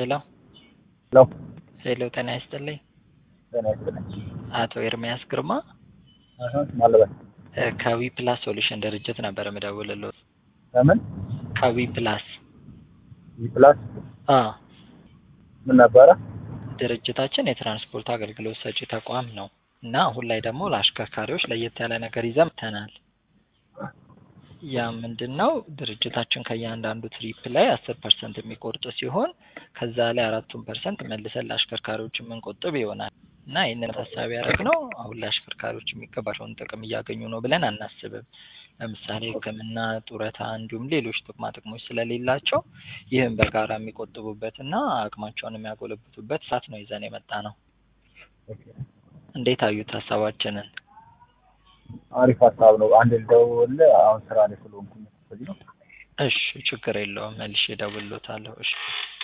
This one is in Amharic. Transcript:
ሄሎ ሄሎ ሄሎ፣ ጤና ይስጥልኝ። ጤና ይስጥልኝ። አቶ ኤርሚያስ ግርማ አሀ ማለበት እ ከዊ ፕላስ ሶሉሽን ድርጅት ነበር የምደውልልዎት። ለምን ከዊ ፕላስ ፕላስ አ ምን ነበረ? ድርጅታችን የትራንስፖርት አገልግሎት ሰጪ ተቋም ነው እና አሁን ላይ ደግሞ ለአሽከርካሪዎች ለየት ያለ ነገር ይዘን መጥተናል። ያ ምንድን ነው? ድርጅታችን ከእያንዳንዱ ትሪፕ ላይ አስር ፐርሰንት የሚቆርጥ ሲሆን ከዛ ላይ አራቱን ፐርሰንት መልሰን ለአሽከርካሪዎች የምንቆጥብ ይሆናል እና ይህንን ታሳቢ ያደረግነው አሁን ላይ አሽከርካሪዎች የሚገባቸውን ጥቅም እያገኙ ነው ብለን አናስብም። ለምሳሌ ሕክምና፣ ጡረታ እንዲሁም ሌሎች ጥቅማ ጥቅሞች ስለሌላቸው ይህን በጋራ የሚቆጥቡበት እና አቅማቸውን የሚያጎለብቱበት ሰዓት ነው ይዘን የመጣ ነው። እንዴት አዩት ሀሳባችንን? አሪፍ ሀሳብ ነው። አንድ ልደውልልህ አሁን ስራ ላይ ስለሆንኩኝ በዚህ ነው። እሺ ችግር የለውም መልሼ እደውልልዎታለሁ። እሺ